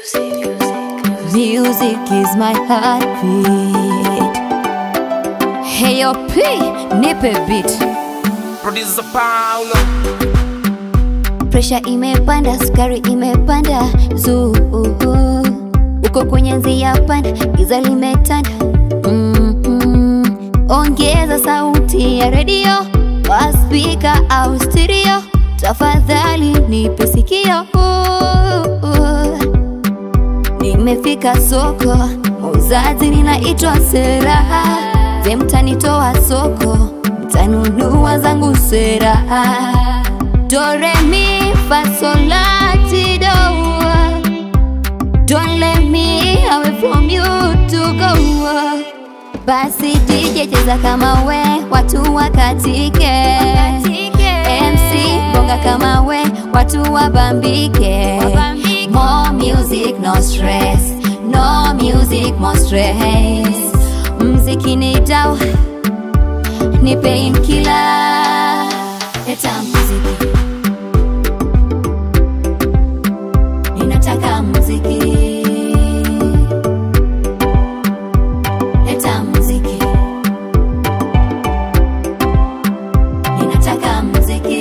Music is my heartbeat. Hey yo P, nipe beat. Producer Paulo Presha imepanda, sukari imepanda, zuu uko kwenye njia panda, giza limetanda. Mm-mm. Ongeza sauti ya redio kwa spika au stereo, tafadhali nipe sikio. Nimefika soko, muuzaji ninaitwa Sera, je, mtanitoa soko? Mtanunua zangu sera. Do re mi fa sol la ti do. Don't let me away from you to go. Basi DJ cheza kama we, watu wakatike. MC bonga kama we, watu wabambike. More music, no stress. No music, more stress. Mziki ni dawa, ni painkiller. Leta muziki. Ninataka muziki. Leta muziki. Ninataka muziki.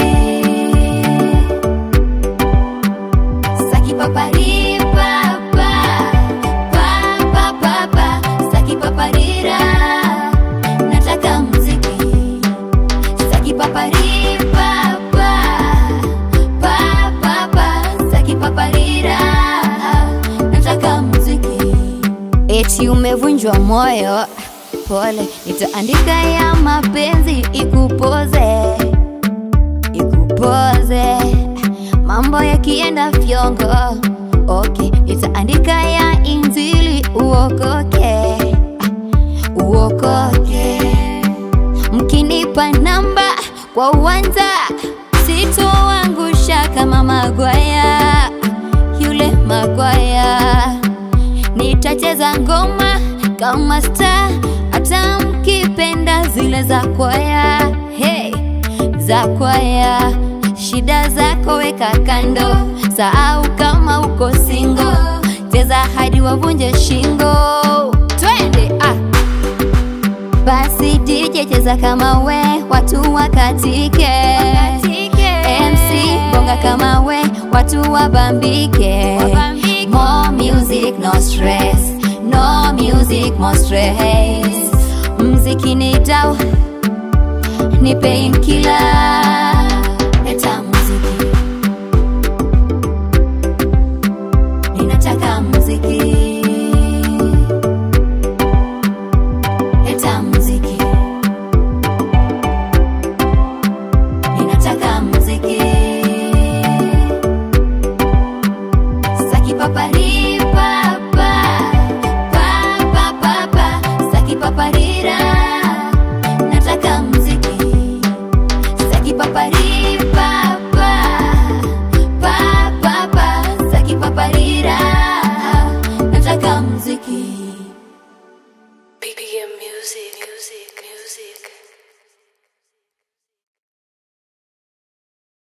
Saki papari papa. Papa papa. Saki paparira. Nataka muziki. Saki papari papa. Papa papa. Saki paparira. Nataka muziki. Eti umevunjwa moyo, pole, nitaandika ya mapenzi ikupoze, ikupoze. Mambo yakienda fyongo, okay, nitaandika ya injili uokoke, uokoke. Mkinipa namba kwa uwanja, sitoangusha kama Magwaya, yule Magwaya nitacheza ngoma kama star, hata mkipenda zile za kwaya. Hey, za kwaya, shida zako weka kando, sahau kama uko singo, cheza hadi wavunje shingo. Twende ah. Basi DJ cheza kama we, watu wakatike. MC bonga kama we, watu wabambike. More music, no stress. No music, more stress. Mziki ni dawa, ni painkiller. Leta muziki. Ninataka muziki. Leta muziki. Ninataka muziki. Saki papari papa. Papa papa. Saki paparira.